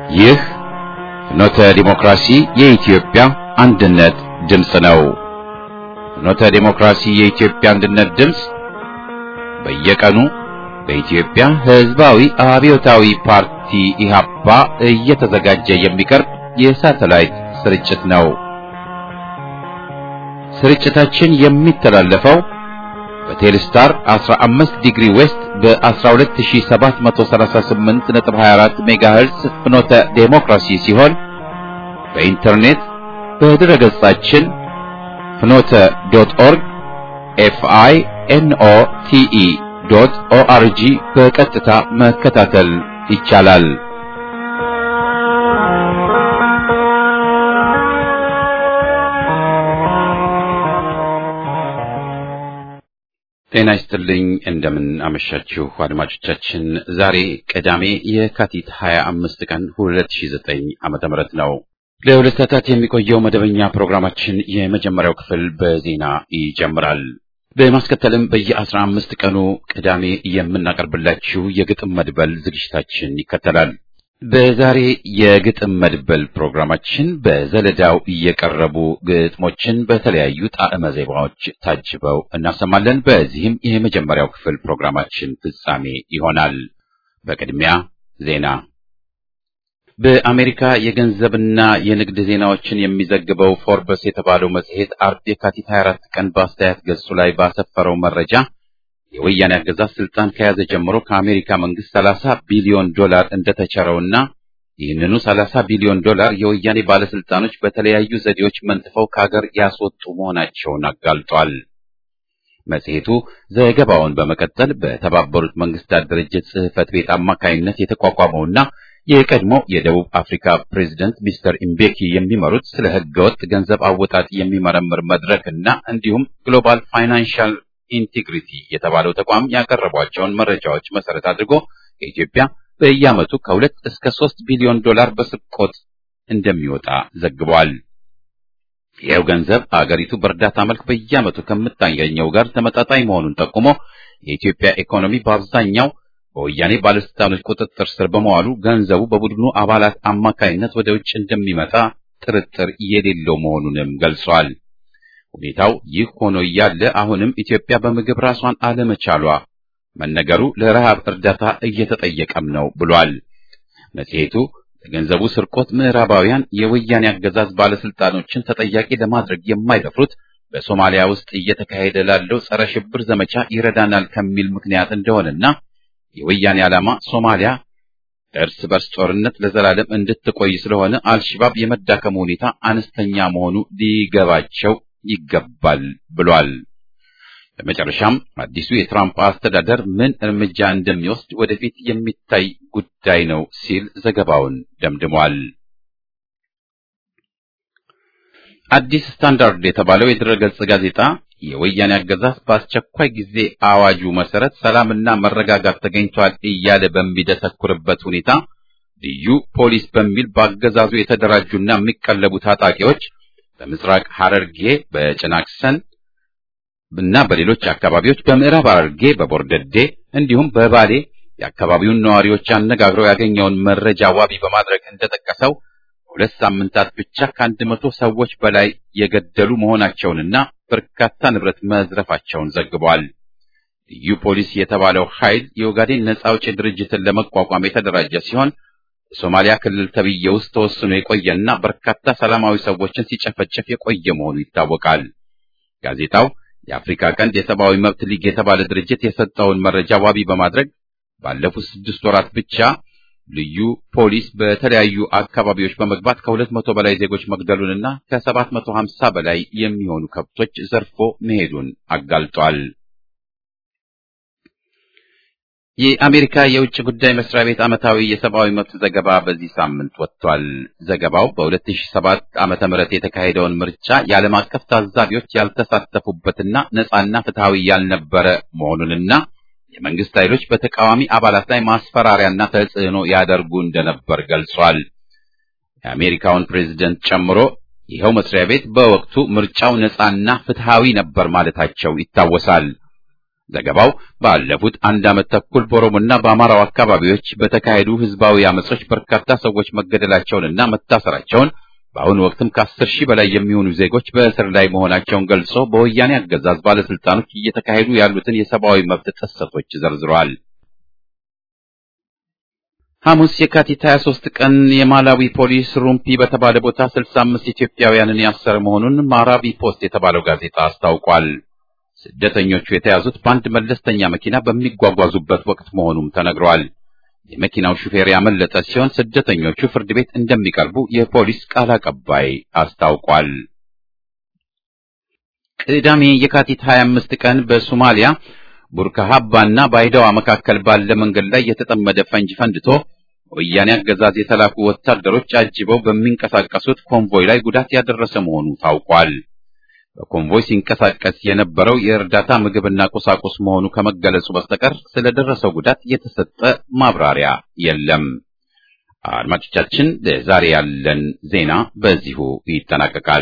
ይህ ፍኖተ ዲሞክራሲ የኢትዮጵያ አንድነት ድምፅ ነው። ፍኖተ ዲሞክራሲ የኢትዮጵያ አንድነት ድምፅ በየቀኑ በኢትዮጵያ ሕዝባዊ አብዮታዊ ፓርቲ ኢህአፓ እየተዘጋጀ የሚቀርብ የሳተላይት ስርጭት ነው። ስርጭታችን የሚተላለፈው በቴሌስታር 15 ዲግሪ ዌስት በ12738.24 ሜጋሄርዝ ፍኖተ ዴሞክራሲ ሲሆን በኢንተርኔት በድረ ገጻችን ፍኖተ ዶት ኦርግ ኤፍአይ ኤንኦ ቲኢ ዶት ኦአርጂ በቀጥታ መከታተል ይቻላል። ጤና ይስጥልኝ። እንደምን አመሻችሁ አድማጮቻችን። ዛሬ ቅዳሜ የካቲት 25 ቀን 2009 ዓመተ ምህረት ነው። ለሁለት ሰዓታት የሚቆየው መደበኛ ፕሮግራማችን የመጀመሪያው ክፍል በዜና ይጀምራል። በማስከተልም በየአስራ አምስት ቀኑ ቅዳሜ የምናቀርብላችሁ የግጥም መድበል ዝግጅታችን ይከተላል። በዛሬ የግጥም መድበል ፕሮግራማችን በዘለዳው እየቀረቡ ግጥሞችን በተለያዩ ጣዕመ ዜማዎች ታጅበው እናሰማለን። በዚህም የመጀመሪያው ክፍል ፕሮግራማችን ፍጻሜ ይሆናል። በቅድሚያ ዜና። በአሜሪካ የገንዘብና የንግድ ዜናዎችን የሚዘግበው ፎርበስ የተባለው መጽሔት አርብ የካቲት 24 ቀን በአስተያየት ገጹ ላይ ባሰፈረው መረጃ የወያኔ አገዛዝ ስልጣን ከያዘ ጀምሮ ከአሜሪካ መንግስት 30 ቢሊዮን ዶላር እንደተቸረውና ይህንኑ 30 ቢሊዮን ዶላር የወያኔ ባለስልጣኖች በተለያዩ ዘዴዎች መንጥፈው ከሀገር ያስወጡ መሆናቸውን አጋልጧል። መጽሔቱ ዘገባውን በመቀጠል በተባበሩት መንግስታት ድርጅት ጽሕፈት ቤት አማካይነት የተቋቋመውና የቀድሞ የደቡብ አፍሪካ ፕሬዝደንት ሚስተር ኢምቤኪ የሚመሩት ስለ ህገወጥ ገንዘብ አወጣጥ የሚመረምር መድረክ እና እንዲሁም ግሎባል ፋይናንሻል ኢንቴግሪቲ የተባለው ተቋም ያቀረቧቸውን መረጃዎች መሰረት አድርጎ ከኢትዮጵያ በየዓመቱ ከሁለት እስከ ሶስት ቢሊዮን ዶላር በስርቆት እንደሚወጣ ዘግቧል። ይኸው ገንዘብ አገሪቱ በእርዳታ መልክ በየዓመቱ ከምታገኘው ጋር ተመጣጣኝ መሆኑን ጠቁሞ የኢትዮጵያ ኢኮኖሚ በአብዛኛው በወያኔ ባለስልጣኖች ቁጥጥር ስር በመዋሉ ገንዘቡ በቡድኑ አባላት አማካይነት ወደ ውጭ እንደሚመጣ ጥርጥር የሌለው መሆኑንም ገልጿል። ሁኔታው ይህ ሆኖ እያለ አሁንም ኢትዮጵያ በምግብ ራሷን አለመቻሏ መነገሩ ለረሃብ እርዳታ እየተጠየቀም ነው ብሏል። መጽሔቱ ለገንዘቡ ስርቆት ምዕራባውያን የወያኔ አገዛዝ ባለስልጣኖችን ተጠያቂ ለማድረግ የማይደፍሩት በሶማሊያ ውስጥ እየተካሄደ ላለው ጸረ ሽብር ዘመቻ ይረዳናል ከሚል ምክንያት እንደሆነና የወያኔ ዓላማ ሶማሊያ እርስ በርስ ጦርነት ለዘላለም እንድትቆይ ስለሆነ አልሽባብ የመዳከሙ ሁኔታ አነስተኛ መሆኑ ሊገባቸው ይገባል ብሏል። በመጨረሻም አዲሱ የትራምፕ አስተዳደር ምን እርምጃ እንደሚወስድ ወደፊት የሚታይ ጉዳይ ነው ሲል ዘገባውን ደምድሟል። አዲስ ስታንዳርድ የተባለው የድረገጽ ጋዜጣ የወያኔ አገዛዝ በአስቸኳይ ጊዜ አዋጁ መሰረት ሰላምና መረጋጋት ተገኝቷል እያለ በሚደሰኩርበት ሁኔታ ልዩ ፖሊስ በሚል በአገዛዙ የተደራጁና የሚቀለቡ ታጣቂዎች በምስራቅ ሐረርጌ በጭናክሰን እና በሌሎች አካባቢዎች በምዕራብ ሐረርጌ በቦርደዴ እንዲሁም በባሌ የአካባቢውን ነዋሪዎች አነጋግረው ያገኘውን መረጃ ዋቢ በማድረግ እንደጠቀሰው ሁለት ሳምንታት ብቻ ከአንድ መቶ ሰዎች በላይ የገደሉ መሆናቸውንና በርካታ ንብረት መዝረፋቸውን ዘግቧል። ልዩ ፖሊስ የተባለው ኃይል የኦጋዴን ነጻ አውጪ ድርጅትን ለመቋቋም የተደራጀ ሲሆን በሶማሊያ ክልል ተብዬ ውስጥ ተወስኖ የቆየና በርካታ ሰላማዊ ሰዎችን ሲጨፈጨፍ የቆየ መሆኑ ይታወቃል። ጋዜጣው የአፍሪካ ቀንድ የሰብአዊ መብት ሊግ የተባለ ድርጅት የሰጠውን መረጃ ዋቢ በማድረግ ባለፉት ስድስት ወራት ብቻ ልዩ ፖሊስ በተለያዩ አካባቢዎች በመግባት ከሁለት መቶ በላይ ዜጎች መግደሉንና ከሰባት መቶ ሀምሳ በላይ የሚሆኑ ከብቶች ዘርፎ መሄዱን አጋልጧል። የአሜሪካ የውጭ ጉዳይ መስሪያ ቤት ዓመታዊ የሰብአዊ መብት ዘገባ በዚህ ሳምንት ወጥቷል። ዘገባው በ2007 ዓመተ ምህረት የተካሄደውን ምርጫ የዓለም አቀፍ ታዛቢዎች ያልተሳተፉበትና ነፃና ፍትሃዊ ያልነበረ መሆኑንና የመንግስት ኃይሎች በተቃዋሚ አባላት ላይ ማስፈራሪያና ተጽዕኖ ያደርጉ እንደነበር ገልጿል። የአሜሪካውን ፕሬዝደንት ጨምሮ ይኸው መስሪያ ቤት በወቅቱ ምርጫው ነፃና ፍትሃዊ ነበር ማለታቸው ይታወሳል። ዘገባው ባለፉት አንድ ዓመት ተኩል በኦሮሞና በአማራው አካባቢዎች በተካሄዱ ህዝባዊ አመጾች በርካታ ሰዎች መገደላቸውንና መታሰራቸውን በአሁኑ ወቅትም ከአስር ሺህ በላይ የሚሆኑ ዜጎች በእስር ላይ መሆናቸውን ገልጾ በወያኔ አገዛዝ ባለስልጣኖች እየተካሄዱ ያሉትን የሰብአዊ መብት ጥሰቶች ዘርዝረዋል። ሐሙስ የካቲት 23 ቀን የማላዊ ፖሊስ ሩምፒ በተባለ ቦታ 65 ኢትዮጵያውያንን ያሰረ መሆኑን ማራቪ ፖስት የተባለው ጋዜጣ አስታውቋል። ስደተኞቹ የተያዙት በአንድ መለስተኛ መኪና በሚጓጓዙበት ወቅት መሆኑም ተነግሯል። የመኪናው ሹፌር ያመለጠ ሲሆን ስደተኞቹ ፍርድ ቤት እንደሚቀርቡ የፖሊስ ቃል አቀባይ አስታውቋል። ቅዳሜ የካቲት 25 ቀን በሶማሊያ ቡርካሃባና ባይዳዋ መካከል ባለ መንገድ ላይ የተጠመደ ፈንጅ ፈንድቶ ወያኔ አገዛዝ የተላኩ ወታደሮች አጅበው በሚንቀሳቀሱት ኮንቮይ ላይ ጉዳት ያደረሰ መሆኑ ታውቋል። በኮንቮይ ሲንቀሳቀስ የነበረው የእርዳታ ምግብና ቁሳቁስ መሆኑ ከመገለጹ በስተቀር ስለደረሰው ጉዳት የተሰጠ ማብራሪያ የለም። አድማጮቻችን፣ ለዛሬ ያለን ዜና በዚሁ ይጠናቀቃል።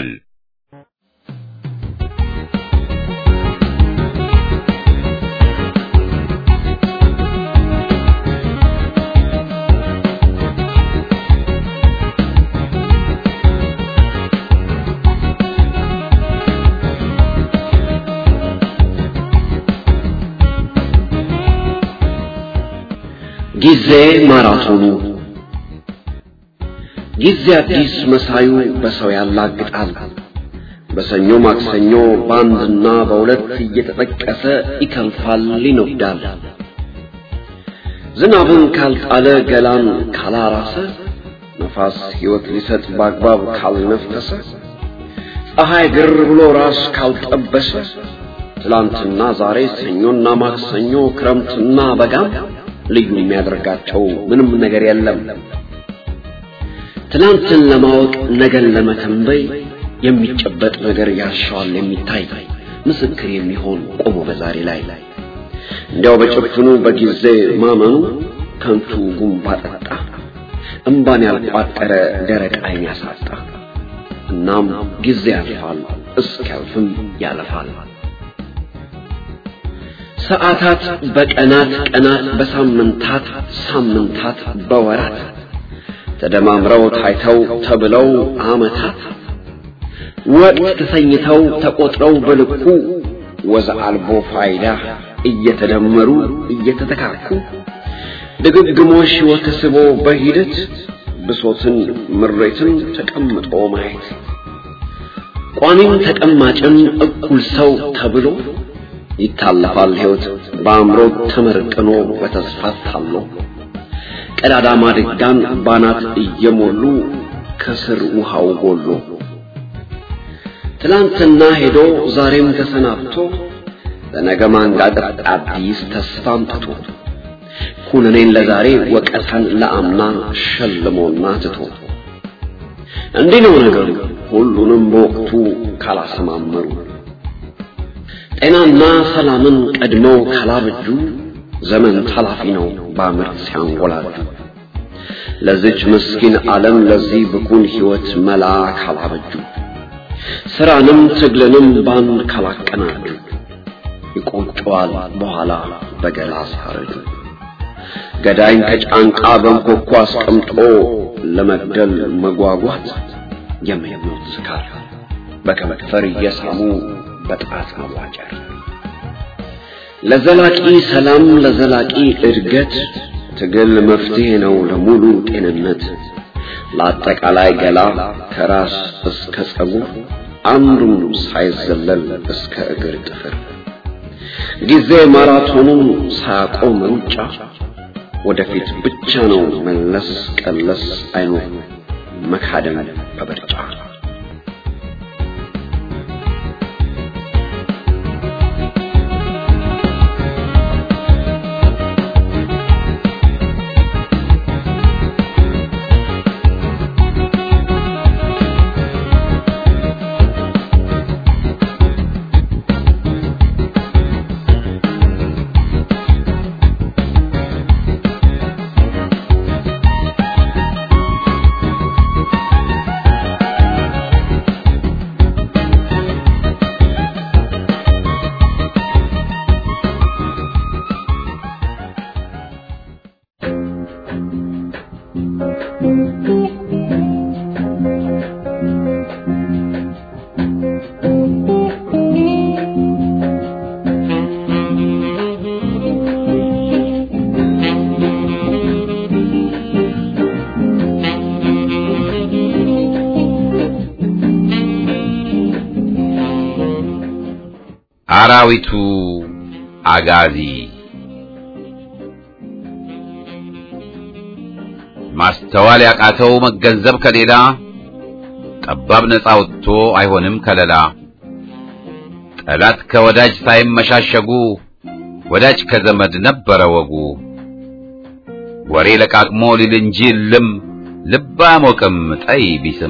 ጊዜ ማራቶኑ ጊዜ አዲስ መሳዩ በሰው ያላግጣል። በሰኞ ማክሰኞ በአንድና በሁለት እየተጠቀሰ ይከንፋል፣ ይነዳል። ዝናብን ካልጣለ ገላን ካላራሰ ነፋስ ሕይወት ሊሰጥ በአግባብ ካልነፈሰ ፀሐይ ግር ብሎ ራስ ካልጠበሰ ትላንትና ዛሬ ሰኞና ማክሰኞ ክረምትና በጋም ልዩ የሚያደርጋቸው ምንም ነገር የለም። ትላንትን ለማወቅ ነገን ለመተንበይ የሚጨበጥ ነገር ያሻዋል የሚታይ ምስክር የሚሆን ቆሞ በዛሬ ላይ እንዲያው በጭፍኑ በጊዜ ማመኑ ከንቱ ጉንባ ጠጣ እምባን ያልቋጠረ ደረቅ ዓይን ያሳጣ። እናም ጊዜ ያልፋል እስኪያልፍም ያለፋል። ሰዓታት በቀናት ቀናት በሳምንታት ሳምንታት በወራት ተደማምረው ታይተው ተብለው ዓመታት ወቅት ተሰኝተው ተቆጥረው በልኩ ወዘ አልቦ ፋይዳ እየተደመሩ እየተተካኩ ድግግሞሽ ወተስቦ በሂደት ብሶትን ምሬትን ተቀምጦ ማየት ቋሚም ተቀማጭም እኩል ሰው ተብሎ ይታለፋል ሕይወት በአእምሮ ተመርቅኖ በተስፋ ታሎ ቀዳዳ ማድጋን ባናት እየሞሉ ከስር ውሃው ጎሎ ትላንትና ሄዶ ዛሬም ተሰናብቶ ለነገ ማንጋገር አዲስ ተስፋ አምጥቶ ኩነኔን ለዛሬ ወቀሳን ለአምና ሸልሞና ትቶ እንዲህ ነው ነገሩ ሁሉንም በወቅቱ ካላሰማመሩ ጤናና ሰላምን ቀድመው ካላበጁ ዘመን ታላፊ ነው በአምርት ሲያንጎላጁ ለዚች ምስኪን ዓለም ለዚህ ብኩን ሕይወት መላ ካላበጁ ስራንም ትግልንም ባንድ ካላቀናጁ ይቆጨዋል በኋላ በገላ ሲያረጁ ገዳይን ከጫንቃ በንኮኳ አስቀምጦ ለመግደል መጓጓት የምኞት ስካር በከንፈር እየሳሙ በጣት መዋጨር ለዘላቂ ሰላም ለዘላቂ እድገት ትግል መፍትሄ ነው ለሙሉ ጤንነት ለአጠቃላይ ገላ ከራስ እስከ ጸጉር አንዱም ሳይዘለል እስከ እግር ጥፍር ጊዜ ማራቶኑን ሳያቆም ሩጫ ወደፊት ብቻ ነው መለስ ቀለስ አይኖር መካደም በበርጫ አራዊቱ አጋዚ ማስተዋል ያቃተው መገንዘብ ከሌላ ጠባብ ነፃ ወጥቶ አይሆንም ከለላ ጠላት ከወዳጅ ሳይመሻሸጉ ወዳጅ ከዘመድ ነበረ ወጉ ወሬ ለቃቅሞ ሊል እንጂ ልም ልብ አያሞቅም ጠይ ቢስም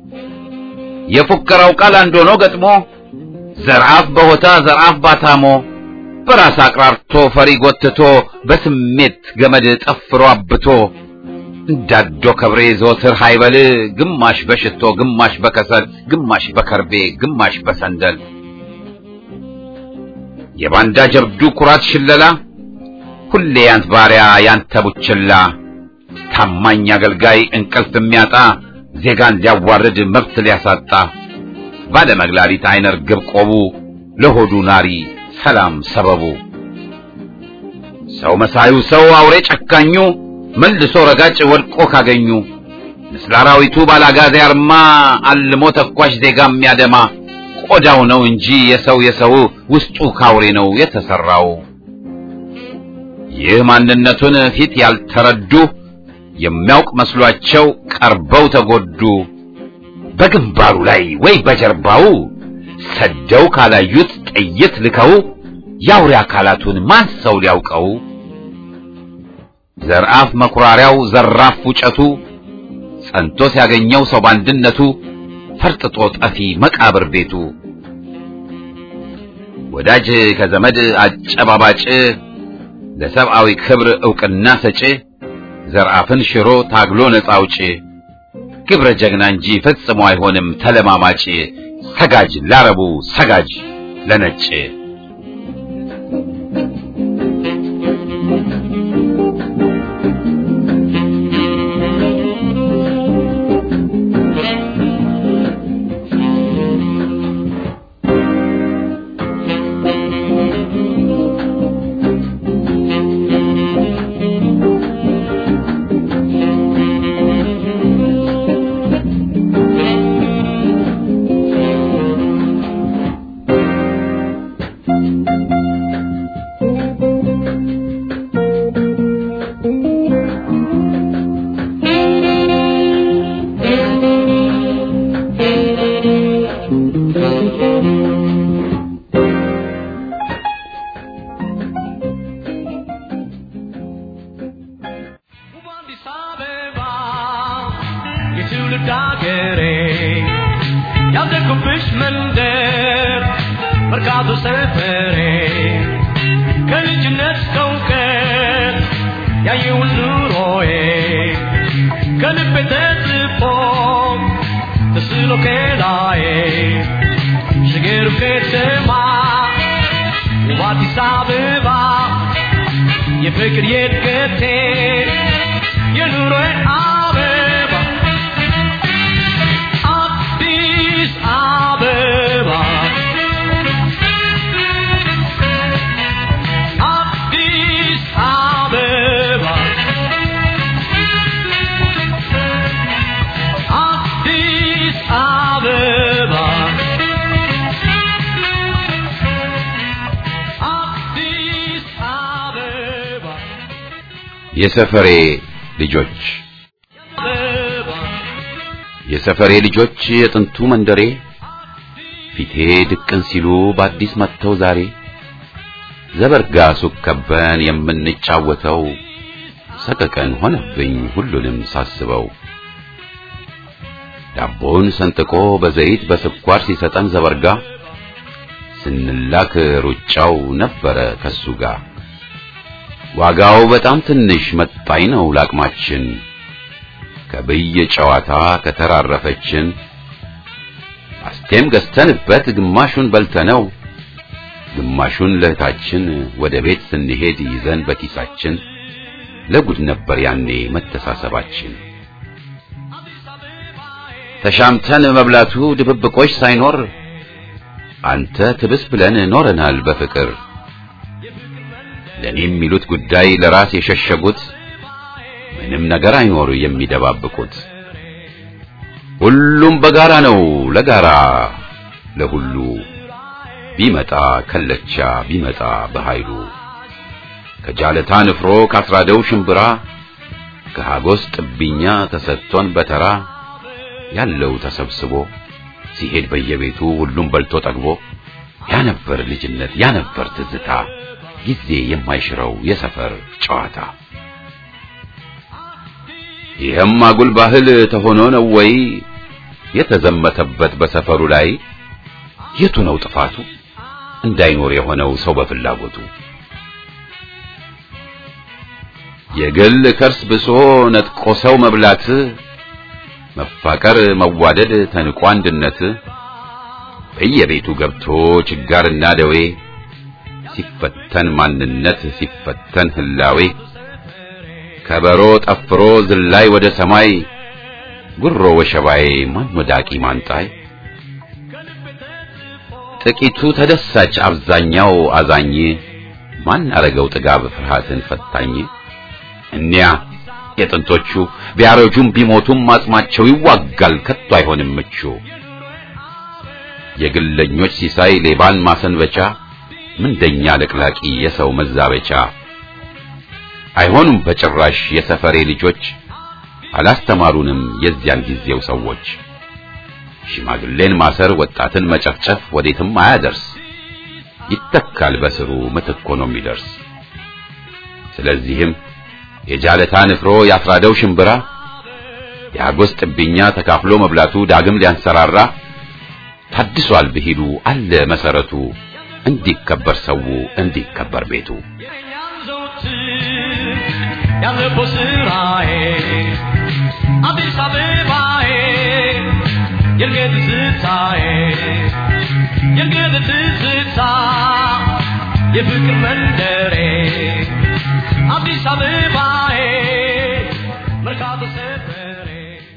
የፉከራው ቃል አንድ ሆኖ ገጥሞ ዘርአፍ በሆታ ዘርአፍ ባታሞ በራስ አቅራርቶ ፈሪ ጎትቶ በስሜት ገመድ ጠፍሮ አብቶ እንዳዶ ከብሬ ዘወትር ሃይበል ግማሽ በሽቶ ግማሽ በከሰል ግማሽ በከርቤ ግማሽ በሰንደል የባንዳ ጀብዱ ኩራት ሽለላ ሁሌ ያንት ባሪያ ያንተ ቡችላ ታማኝ አገልጋይ እንቅልፍ የሚያጣ ዜጋን ሊያዋርድ መብት ሊያሳጣ ባለመግላሊት አይነ ርግብ ቆቡ ለሆዱ ናሪ ሰላም ሰበቡ ሰው መሳዩ ሰው አውሬ ጨካኙ መልሶ ረጋጭ ወድቆ ካገኙ ምስለ አራዊቱ ባላጋዜ አርማ አልሞ ተኳሽ ዜጋ የሚያደማ ቆዳው ነው እንጂ የሰው የሰው ውስጡ ካውሬ ነው የተሰራው። ይህ ማንነቱን ፊት ያልተረዱ የሚያውቅ መስሏቸው ቀርበው ተጎዱ። በግንባሩ ላይ ወይ በጀርባው ሰደው ካላዩት ጥይት ልከው የአውሬ አካላቱን ማን ሰው ሊያውቀው? ዘርአፍ መኩራሪያው ዘራፍ ውጨቱ ጸንቶ ሲያገኘው ሰው ባንድነቱ ፈርጥጦ ጠፊ መቃብር ቤቱ ወዳጅ ከዘመድ አጨባባጭ ለሰብአዊ ክብር ዕውቅና ሰጪ ዘርአፍን ሽሮ ታግሎ ነፃ አውጪ ግብረ ጀግና እንጂ ፈጽሞ አይሆንም ተለማማጭ ሰጋጅ ላረቡ ሰጋጅ ለነጭ አዲስ አበባ የትውልድ አገሬ ያደግኩብሽ መንደር መርካቶ ሰፈሬ ከልጅነት እስከ እውቀት ያየውን ኑሮዬ ከልቤ ተጽፎ ተስሎ ከላዬ ሽገሩ ከተማ ውብ አዲስ አበባ የፍቅር የእድገቴ የኑሮዬ አበባ አዲስ አበባ አዲስ አበባ አዲስ አበባ አዲስ አበባ የሰፈሬ ልጆች አበባ የሰፈሬ ልጆች የጥንቱ መንደሬ ፊቴ ድቅን ሲሉ በአዲስ መጥተው ዛሬ ዘበርጋ ሱቅ ከበን የምንጫወተው ሰቀቀን ሆነብኝ ሁሉንም ሳስበው ዳቦውን ሰንጥቆ በዘይት በስኳር ሲሰጠን ዘበርጋ ስንላክ ሩጫው ነበረ ከሱ ጋር ዋጋው በጣም ትንሽ መጣኝ ነው ላቅማችን ከብይ ጨዋታ ከተራረፈችን አስቴም ገዝተንበት ግማሹን በልተነው ግማሹን ለእህታችን ወደ ቤት ስንሄድ ይዘን በኪሳችን ለጉድ ነበር ያኔ መተሳሰባችን ተሻምተን መብላቱ ድብብቆች ሳይኖር አንተ ትብስ ብለን ኖረናል በፍቅር ለኔ የሚሉት ጉዳይ ለራስ የሸሸጉት ምንም ነገር አይኖር የሚደባብቁት ሁሉም በጋራ ነው ለጋራ ለሁሉ ቢመጣ ከለቻ ቢመጣ በኃይሉ ከጃለታ ንፍሮ ካስራደው ሽምብራ ከሃጎስ ጥብኛ ተሰጥቶን በተራ ያለው ተሰብስቦ ሲሄድ በየቤቱ ሁሉም በልቶ ጠግቦ ያ ነበር ልጅነት ያ ነበር ትዝታ ጊዜ የማይሽረው የሰፈር ጨዋታ ይህም አጉል ባህል ተሆኖ ነው ወይ የተዘመተበት በሰፈሩ ላይ የቱ ነው ጥፋቱ እንዳይኖር የሆነው ሰው በፍላጎቱ የግል ከርስ ብሶ ነጥቆ ሰው መብላት መፋቀር መዋደድ ተንቆ አንድነት በየቤቱ ገብቶ ችጋርና ደዌ ሲፈተን ማንነት ሲፈተን ህላዌ ከበሮ ጠፍሮ ዝላይ ወደ ሰማይ ጉሮ ወሸባዬ ማን ወዳቂ ማንጣይ ጥቂቱ ተደሳች አብዛኛው አዛኝ ማን አረገው ጥጋብ ፍርሃትን ፈታኝ እኒያ የጥንቶቹ ቢያረጁም ቢሞቱም አጽማቸው ይዋጋል ከቶ አይሆንም ምቹ የግለኞች ሲሳይ ሌባን ማሰንበቻ ምንደኛ ለቅላቂ የሰው መዛበቻ አይሆኑም በጭራሽ የሰፈሬ ልጆች አላስተማሩንም የዚያን ጊዜው ሰዎች ሽማግሌን ማሰር ወጣትን መጨፍጨፍ ወዴትም አያደርስ ይተካል በስሩ ምትክ ሆኖ የሚደርስ ስለዚህም የጃለታ ንፍሮ ያፍራደው ሽምብራ የአጎስ ጥብኛ ተካፍሎ መብላቱ ዳግም ሊያንሰራራ ታድሷል ብሂሉ አለ መሰረቱ እንዲከበር ሰው እንዲከበር ቤቱ ያለፈው ስራዬ አዲስ አበባዬ የእርገት ትዝታዬ የእርገት ትዝታ የፍቅር መንደሬ አዲስ አበባዬ መርካቶ ሰፈሬ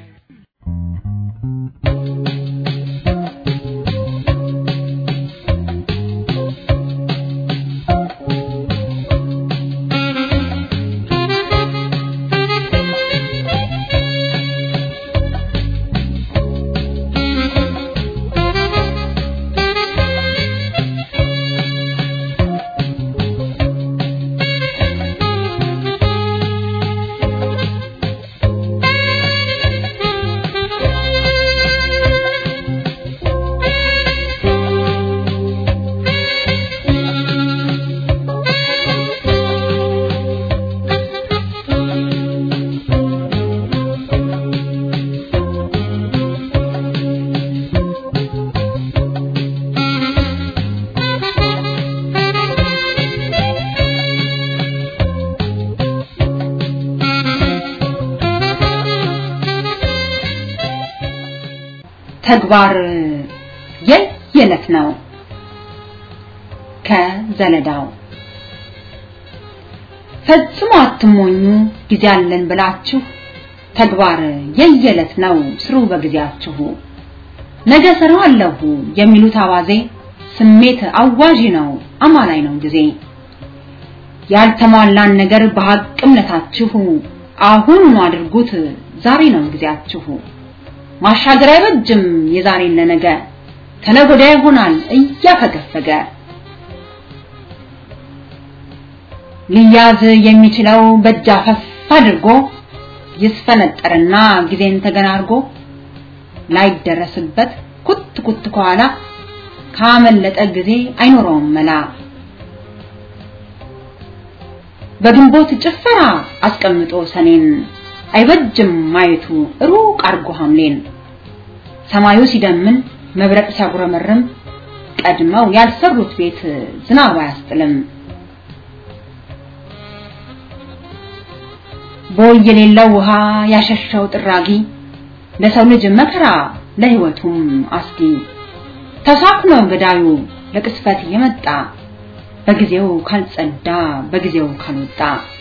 ተግባር የየለት ነው። ከዘለዳው ፈጽሞ አትሞኙ ጊዜ አለን ብላችሁ ተግባር የየለት ነው ስሩ በጊዜያችሁ። ነገ ሰራዋለሁ የሚሉት አዋዜ ስሜት አዋዢ ነው አማላይ ነው ጊዜ። ያልተሟላን ነገር በሐቅ እምነታችሁ አሁኑኑ አድርጉት ዛሬ ነው ጊዜያችሁ። ማሻገር አይበጅም የዛሬን ለነገ ከነገ ወዲያ ይሆናል እያፈገፈገ ሊያዝ የሚችለው በእጅ አፈፍ አድርጎ ይስፈነጠርና ጊዜን ተገናርጎ ላይደረስበት ኩት ኩት ከኋላ ካመለጠ ጊዜ አይኖረውም መላ በግንቦት ጭፈራ አስቀምጦ ሰኔን አይበጅም ማየቱ ሩቅ አርጎ ሐምሌን ሰማዩ ሲደምን መብረቅ ሲያጉረመርም ቀድመው ያልሰሩት ቤት ዝናብ አያስጥልም። ቦይ የሌለው ውሃ ያሸሻው ጥራጊ ለሰው ልጅ መከራ ለህይወቱም አስጊ ተሳክኖ ገዳዩ ለቅስፈት የመጣ በጊዜው ካልጸዳ በጊዜው ካልወጣ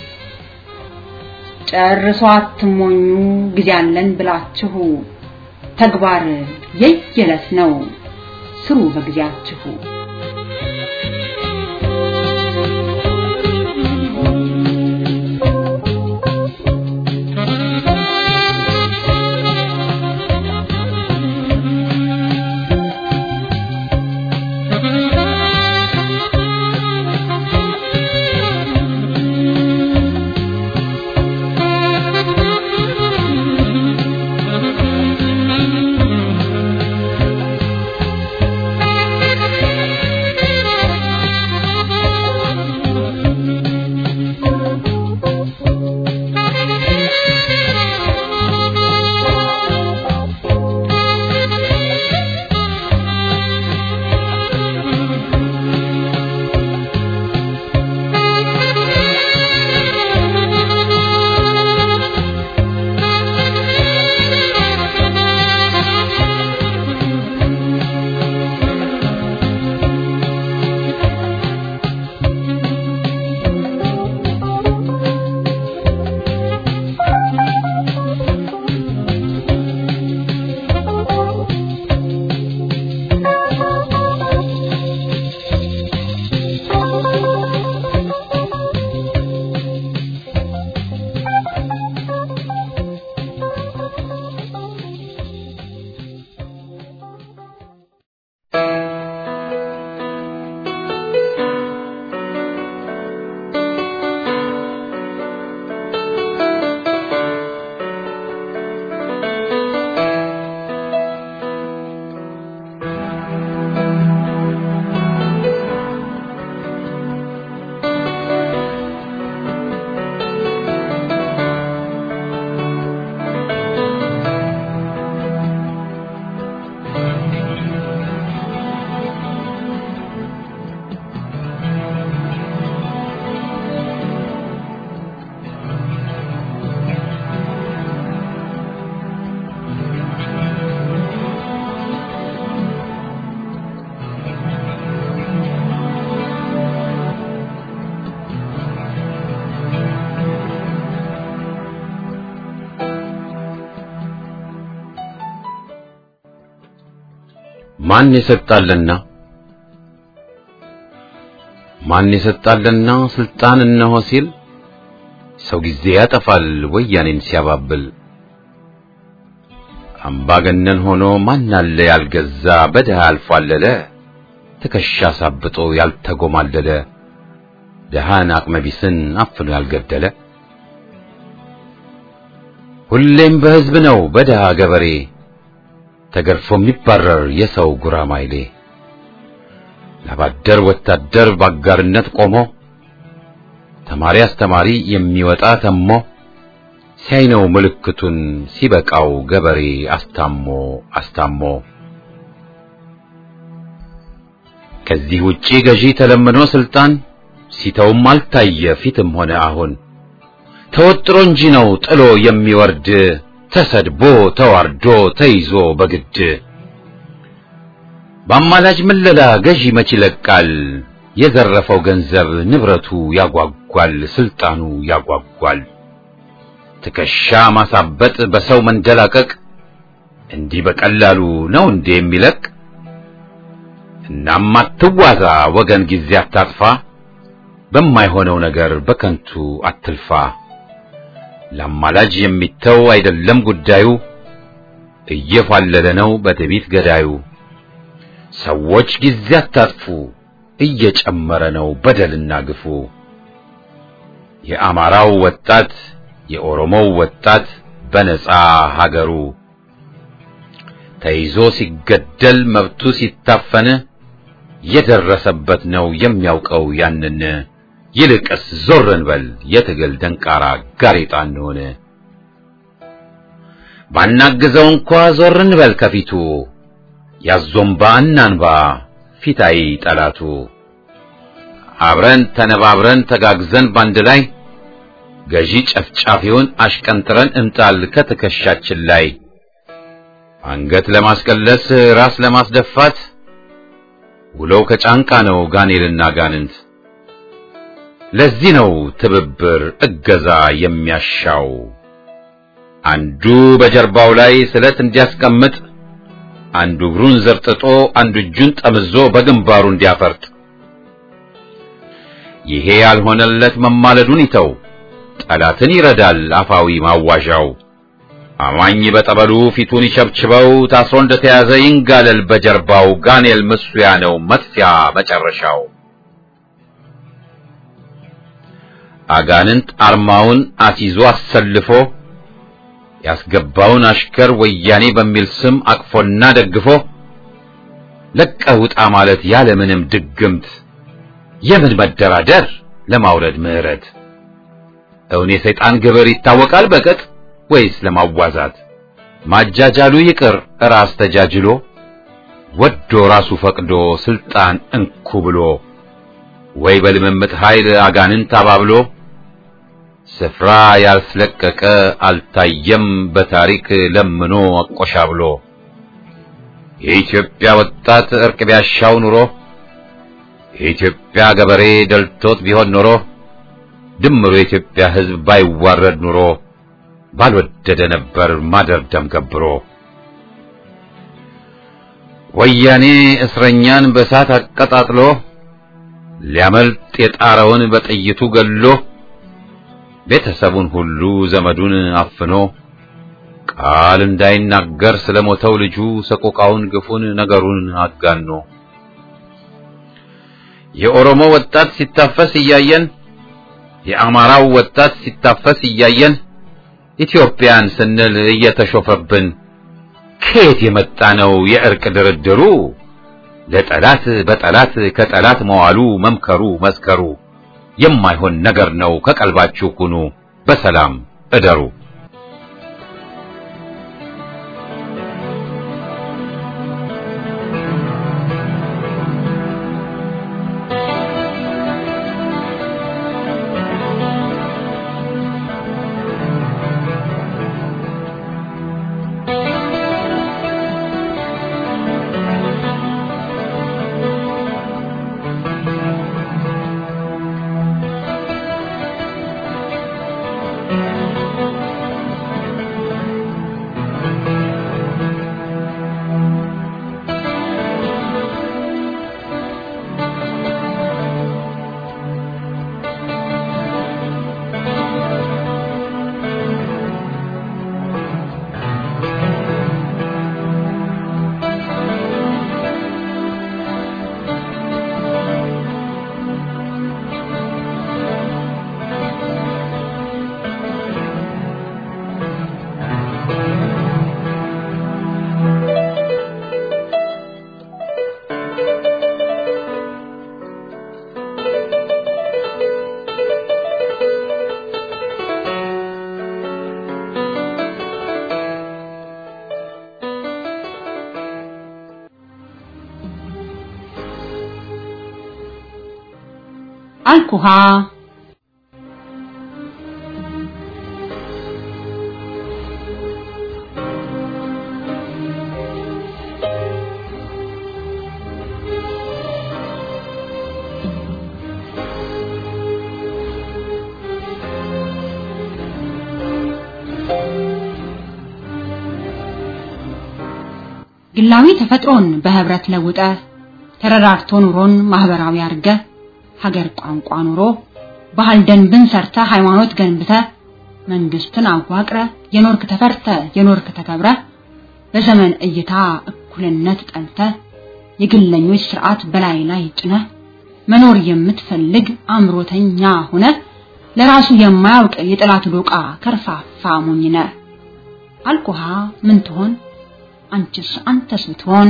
ጨርሶ አትሞኙ ጊዜ አለን ብላችሁ ተግባር የየለት ነው ስሩ በጊዜያችሁ ማን የሰጣለና ማን የሰጣለና ስልጣን እነሆ ሲል ሰው ጊዜ ያጠፋል ወያኔን ሲያባብል አምባገነን ሆኖ ማን አለ ያልገዛ በድሃ ያልፏለለ ትከሻ ሳብጦ ያልተጎማለለ ድሃን አቅመቢስን አፍኖ ያልገደለ ሁሌም በሕዝብ ነው በድሃ ገበሬ ተገርፎ የሚባረር የሰው ጉራማይሌ ለባደር ወታደር ባጋርነት ቆሞ ተማሪ አስተማሪ የሚወጣ ተሞ ሲያይነው ምልክቱን ሲበቃው ገበሬ አስታሞ አስታሞ ከዚህ ውጪ ገዢ ተለምኖ ስልጣን ሲተውም አልታየ ፊትም ሆነ አሁን ተወጥሮ እንጂ ነው ጥሎ የሚወርድ ተሰድቦ ተዋርዶ ተይዞ በግድ በአማላጅ ምለላ ገዢ መች ይለቃል የዘረፈው ገንዘብ ንብረቱ ያጓጓል ስልጣኑ ያጓጓል ትከሻ ማሳበጥ በሰው መንደላቀቅ እንዲህ በቀላሉ ነው እንዴ የሚለቅ እናም አትዋዛ ወገን ጊዜ አታጥፋ በማይሆነው ነገር በከንቱ አትልፋ ለአማላጅ የሚተው አይደለም ጉዳዩ እየፋለለ ነው በትዕቢት ገዳዩ ሰዎች ጊዜ አታጥፉ እየጨመረ ነው በደልና ግፉ የአማራው ወጣት የኦሮሞው ወጣት በነጻ ሀገሩ ተይዞ ሲገደል መብቱ ሲታፈን የደረሰበት ነው የሚያውቀው ያንን ይልቅስ ዞር እንበል የትግል ደንቃራ ጋሬጣ እንሆን ባናግዘው እንኳ ዞር እንበል ከፊቱ ያዞምባ እናንባ ፊታይ ጠላቱ አብረን ተነባብረን ተጋግዘን ባንድ ላይ ገዢ ጨፍጫፊውን አሽቀንጥረን እንጣል ከትከሻችን ላይ አንገት ለማስቀለስ ራስ ለማስደፋት ውለው ከጫንቃ ነው ጋኔልና ጋንንት ለዚህ ነው ትብብር እገዛ የሚያሻው አንዱ በጀርባው ላይ ስለት እንዲያስቀምጥ አንዱ እግሩን ዘርጥጦ አንዱ እጁን ጠምዞ በግንባሩ እንዲያፈርጥ ይሄ ያልሆነለት መማለዱን ይተው ጠላትን ይረዳል አፋዊ ማዋዣው አማኝ በጠበሉ ፊቱን ይሸብችበው ታስሮ እንደተያዘ ይንጋለል በጀርባው ጋኔል ምስያ ነው መጥፊያ መጨረሻው አጋንንት አርማውን አስይዞ አሰልፎ ያስገባውን አሽከር ወያኔ በሚል ስም አቅፎና ደግፎ ለቀህ ውጣ ማለት ያለምንም ድግምት የምን መደራደር ለማውረድ ምህረት እውን የሰይጣን ግብር ይታወቃል በቅጥ ወይስ ለማዋዛት ማጃጃሉ ይቅር ራስ ተጃጅሎ ወዶ ራሱ ፈቅዶ ስልጣን እንኩ ብሎ ወይ በልምምጥ ኃይል አጋንንት አባብሎ ስፍራ ያልስለቀቀ አልታየም በታሪክ ለምኖ አቆሻብሎ የኢትዮጵያ ወጣት እርቅ ቢያሻው ኑሮ የኢትዮጵያ ገበሬ ደልቶት ቢሆን ኖሮ ድምሩ የኢትዮጵያ ሕዝብ ባይዋረድ ኑሮ ባልወደደ ነበር ማደር ደም ገብሮ ወያኔ እስረኛን በእሳት አቀጣጥሎ ሊያመልጥ የጣረውን በጥይቱ ገሎ ቤተሰቡን ሁሉ ዘመዱን አፍኖ ቃል እንዳይናገር ስለሞተው ልጁ ሰቆቃውን ግፉን ነገሩን አጋኖ የኦሮሞ ወጣት ሲታፈስ እያየን የአማራው ወጣት ሲታፈስ እያየን ኢትዮጵያን ስንል እየተሾፈብን ከየት የመጣ ነው የእርቅ ድርድሩ? ለጠላት በጠላት ከጠላት መዋሉ መምከሩ መስከሩ የማይሆን ነገር ነው። ከቀልባችሁ ሁኑ፣ በሰላም እደሩ። አልኩሃ ግላዊ ተፈጥሮን በህብረት ለውጠ ተረዳርቶ ኑሮን ማህበራዊ አርገ ሀገር ቋንቋ ኑሮ ባህል ደንብን ሰርተ ሃይማኖት ገንብተ መንግስትን አዋቅረ የኖርክ ተፈርተ የኖርክ ተከብረ በዘመን እይታ እኩልነት ጠልተ የግለኞች ስርዓት በላይ ላይ ጭነ መኖር የምትፈልግ አምሮተኛ ሆነ ለራሱ የማያውቅ የጠላት ዶቃ ከርፋፋ ሞኝነ አልኩሃ ምን ትሆን አንቺስ አንተስ ብትሆን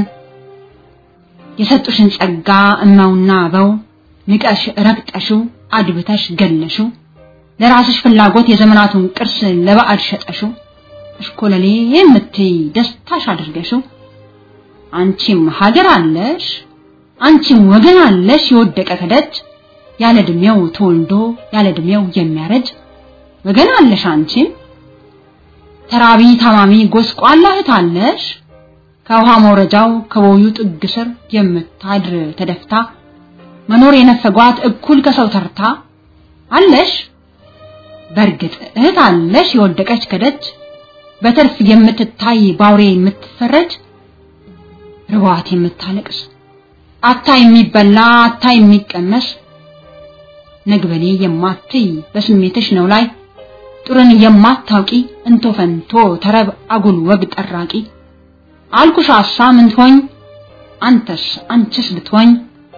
የሰጡሽን ጸጋ እማውና አበው ንቀሽ ረግጠሽው አድብተሽ ገለሽው ለራስሽ ፍላጎት የዘመናቱን ቅርስ ለባዕድ ሸጠሽው እሽኮለሌ የምትይ ደስታሽ አድርገሽው አንቺም ሀገር አለሽ አንቺም ወገን አለሽ የወደቀ ከደጅ ያለ እድሜው ተወልዶ ያለ እድሜው የሚያረጅ ወገን አለሽ አንቺም ተራቢ ታማሚ ጎስቋላ እህት አለሽ ከውሃ መውረጃው ከቦዩ ጥግ ስር የምታድር ተደፍታ መኖር የነፈጓት እኩል ከሰው ተርታ አለሽ በእርግጥ እህት አለሽ የወደቀች ከደጅ በትርፍ የምትታይ ባውሬ የምትፈረጅ ርዋት የምታለቅስ አታ የሚበላ አታ የሚቀመስ ነግበኔ የማትይ በስሜትሽ ነው ላይ ጥሩን የማታውቂ እንቶ ፈንቶ ተረብ አጉል ወግ ጠራቂ አልኩሽ አሳ ምን ትሆኝ አንተስ አንቺስ ብትሆኝ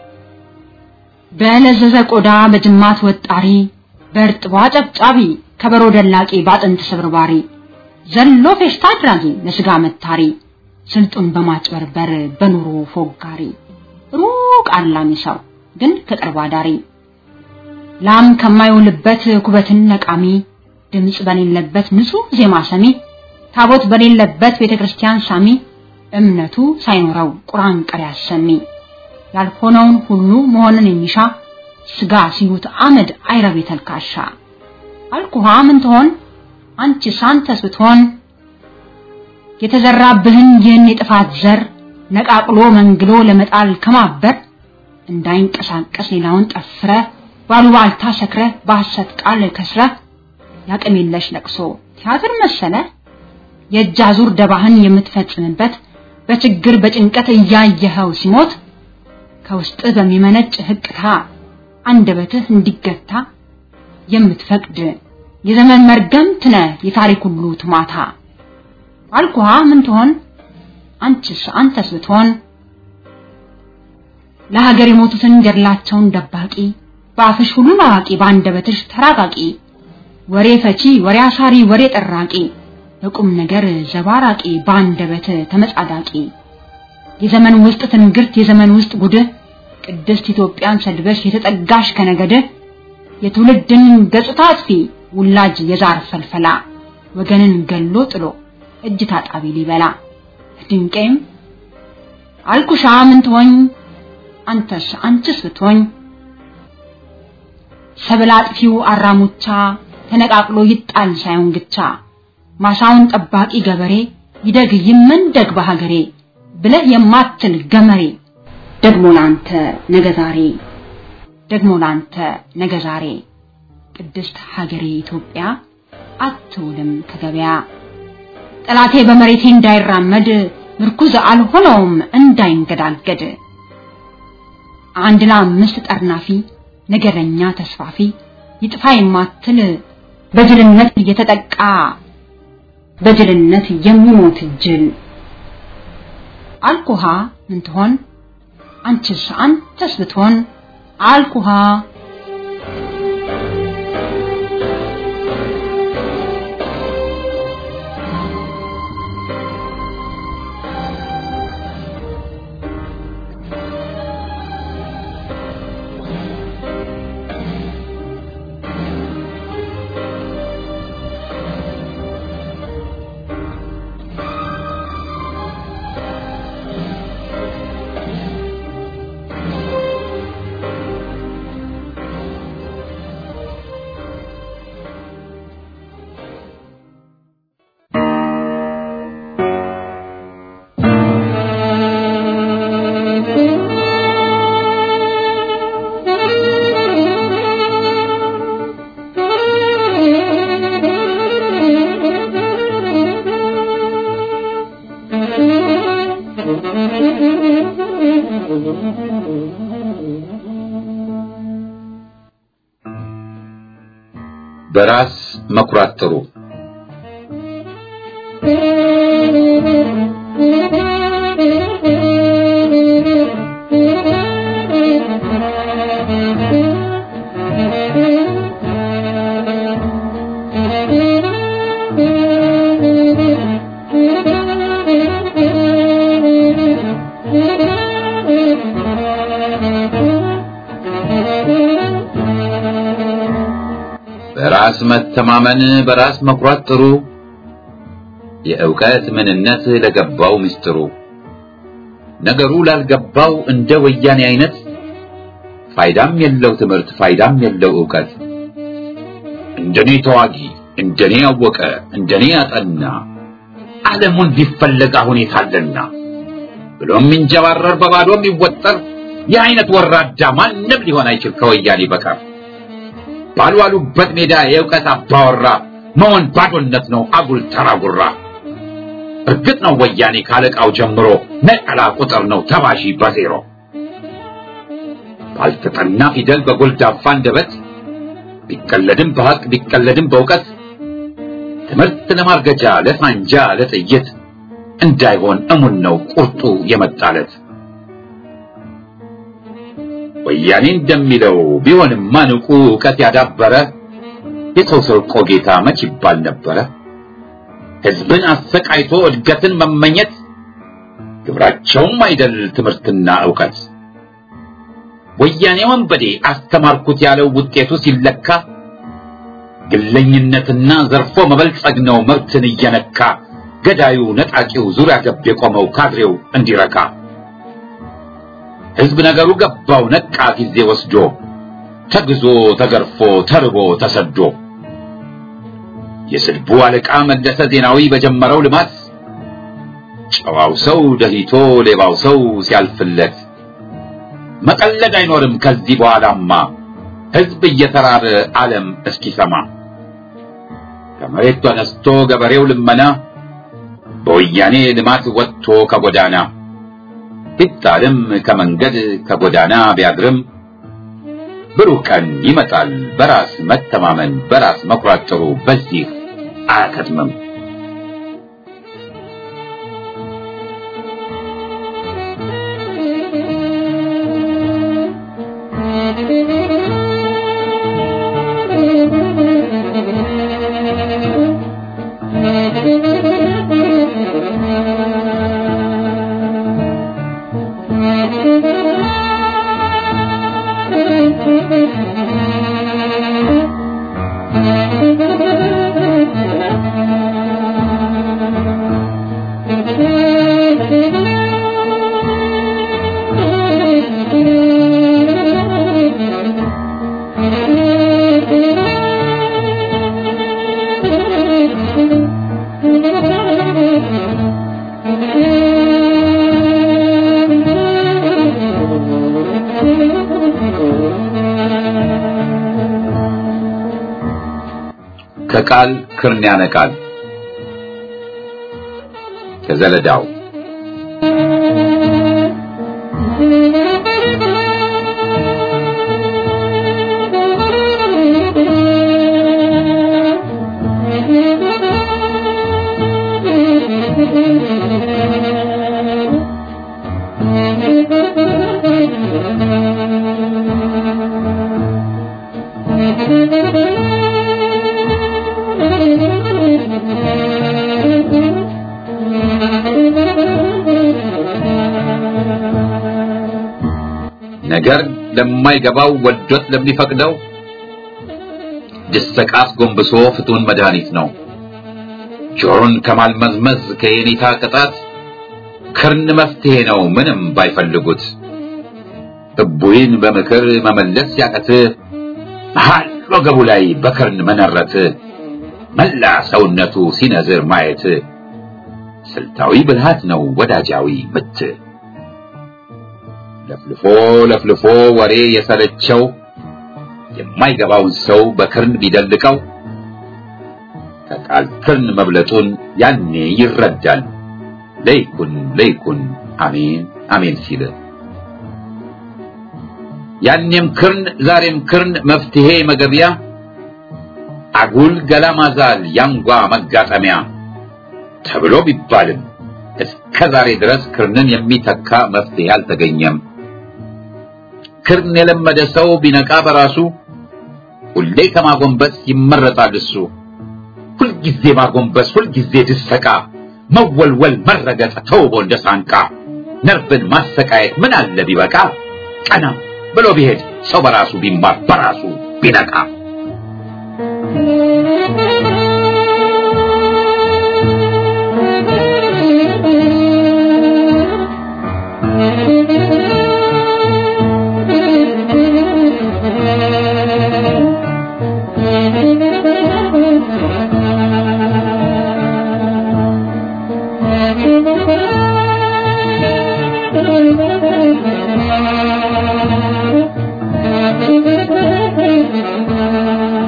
በለዘዘ ቆዳ በጅማት ወጣሪ በእርጥቧ ጨብጫቢ ከበሮ ደላቂ ባጥንት ስብርባሪ ዘሎ ፌሽታ አድራጊ ለስጋ መታሪ ስልጡን በማጭበርበር በኑሮ ፎጋሪ ሩቅ አላሚ ሰው ግን ከቅርብ አዳሪ ላም ከማይውልበት ኩበትን ነቃሚ ድምፅ በሌለበት ንጹህ ዜማ ሰሚ ታቦት በሌለበት ቤተ ክርስቲያን ሳሚ እምነቱ ሳይኖረው ቁርአን ቀሪ አሰሚ ያልሆነውን ሁሉ መሆንን የሚሻ ስጋ ሲሉት አመድ አይረብ ተልካሻ አልኩሃ ምን ትሆን አንቺ ሳንተስ ብትሆን የተዘራብህን ይህን የጥፋት ዘር ነቃቅሎ መንግሎ ለመጣል ከማበር እንዳይንቀሳቀስ ሌላውን ጠፍረ ባሉባልታ ሰክረ በሐሰት ቃል ከስረ ያቅም የለሽ ለቅሶ ቲያትር መሰለ የእጅ አዙር ደባህን የምትፈጽምበት በችግር በጭንቀት እያየኸው ሲሞት ከውስጥ በሚመነጭ ህቅታ አንደበትህ እንዲገታ የምትፈቅድ የዘመን መርገምት ነህ የታሪክ ሁሉ ትማታ አልኩሃ ምን ትሆን አንቺስ አንተስ ብትሆን ለሀገር የሞቱትን ገድላቸውን ደባቂ በአፍሽ ሁሉን አዋቂ በአንደበትሽ ተራቃቂ ወሬ ፈቺ ወሬ አሳሪ ወሬ ጠራቂ በቁም ነገር ዘባራቂ በአንደበት ተመጻዳቂ የዘመን ውስጥ ትንግርት የዘመን ውስጥ ጉድህ ቅድስት ኢትዮጵያን ሰድበሽ የተጠጋሽ ከነገደ የትውልድን ገጽታ አጥፊ ውላጅ የዛር ፈልፈላ ወገንን ገሎ ጥሎ እጅ ታጣቢ ሊበላ ድንቄም አልኩሻ ምን ትሆኝ አንተስ አንቺስ ብትሆኝ ሰብል አጥፊው አራሙቻ ተነቃቅሎ ይጣል ሳይሆን ግቻ ማሳውን ጠባቂ ገበሬ ይደግ ይመንደግ በሀገሬ ብለህ የማትል ገመሬ ደግሞ ላንተ ነገ ዛሬ ደግሞ ላንተ ነገ ዛሬ ቅድስት ሀገሬ ኢትዮጵያ አትውልም ከገበያ ጠላቴ በመሬቴ እንዳይራመድ ምርኩዝ አልሆነውም እንዳይንገዳገድ አንድ ለአምስት ጠርናፊ ነገረኛ ተስፋፊ ይጥፋ የማትል በጅልነት እየተጠቃ በጅልነት የሚሞት ጅል አልኩሃ ምን ትሆን አንቺስ አንተስ ብትሆን አልኩሃ በራስ መኩራት ጥሩ በራስ መተማመን በራስ መኩራት ጥሩ የእውቀት ምንነት ለገባው ምስጢሩ ነገሩ ላልገባው እንደ ወያኔ አይነት ፋይዳም የለው ትምህርት ፋይዳም የለው እውቀት እንደኔ ተዋጊ እንደኔ ያወቀ እንደኔ ያጠና ዓለሙን ቢፈለግ አሁን የታለና ብሎ የሚንጀባረር በባዶ የሚወጠር የአይነት ወራዳ ማንም ሊሆን አይችል ከወያኔ በቀር ባልዋሉበት ሜዳ የእውቀት አባወራ መሆን ባዶነት ነው አጉል ተራጉራ እርግጥ ነው ወያኔ ካለቃው ጀምሮ ነጠላ ቁጥር ነው ተባዢ በዜሮ ባልተጠና ፊደል በጎልዳፋ አንደበት ቢቀለድም በሐቅ ቢቀለድም በእውቀት ትምህርት ለማርገጃ ለሳንጃ ለጥይት እንዳይሆን እሙን ነው ቁርጡ የመጣለት ወያኔ እንደሚለው ቢሆንም ማንቁ እውቀት ያዳበረ የሰው ሰርቆ ጌታ መች ይባል ነበረ ህዝብን አሰቃይቶ እድገትን መመኘት ግብራቸውም አይደል ትምህርትና እውቀት ወያኔ ወንበዴ አስተማርኩት ያለው ውጤቱ ሲለካ ግለኝነትና ዘርፎ መበልጸግ ነው መብትን እየነካ ገዳዩ ነጣቂው ዙሪያ ገብ የቆመው ካድሬው እንዲረካ ህዝብ ነገሩ ገባው ነቃ ጊዜ ወስዶ ተግዞ ተገርፎ ተርቦ ተሰዶ የስድቡ አለቃ መለሰ ዜናዊ በጀመረው ልማት ጨዋው ሰው ደሂቶ ሌባው ሰው ሲያልፍለት መቀለድ አይኖርም ከዚህ በኋላማ ህዝብ እየተራበ ዓለም እስኪሰማ ከመሬት ተነስቶ ገበሬው ልመና በወያኔ ልማት ወጥቶ ከጎዳና ቢጣልም ከመንገድ ከጎዳና ቢያድርም ብሩህ ቀን ይመጣል በራስ መተማመን በራስ መኩራት ጥሩ በዚህ አያከትምም ከቃል ክርን ያነቃል ከዘለዳው ነገር ለማይገባው ወዶት ለሚፈቅደው ድሰቃስ ጎንብሶ ፍቱን መድኃኒት ነው። ጆሮን ከማልመዝመዝ ከየኔታ ቅጣት ክርን መፍትሄ ነው ምንም ባይፈልጉት። እቡይን በምክር መመለስ ያቀት መሃል ወገቡ ላይ በክርን መነረት መላ ሰውነቱ ሲነዝር ማየት ስልታዊ ብልሃት ነው ወዳጃዊ ምት። ለፍልፎ ለፍልፎ ወሬ የሰለቸው የማይገባውን ሰው በክርን ቢደልቀው ከቃል ክርን መብለጡን ያኔ ይረዳል። ለይኩን ለይኩን አሜን አሜን ሲል ያኔም ክርን ዛሬም ክርን መፍትሄ መገቢያ አጉል ገላ ማዛል ያንጓ መጋጠሚያ ተብሎ ቢባልም እስከ ዛሬ ድረስ ክርንን የሚተካ መፍትሄ አልተገኘም። ክርን የለመደ ሰው ቢነቃ በራሱ ሁሌ ከማጎንበስ ይመረጣል እሱ። ሁልጊዜ ማጎንበስ፣ ሁልጊዜ ድሰቃ፣ መወልወል፣ መረገጥ ተውቦ እንደ ሳንቃ ነርቭን ማሰቃየት ምን አለ ቢበቃ ቀና ብሎ ቢሄድ ሰው በራሱ ቢማር በራሱ ቢነቃ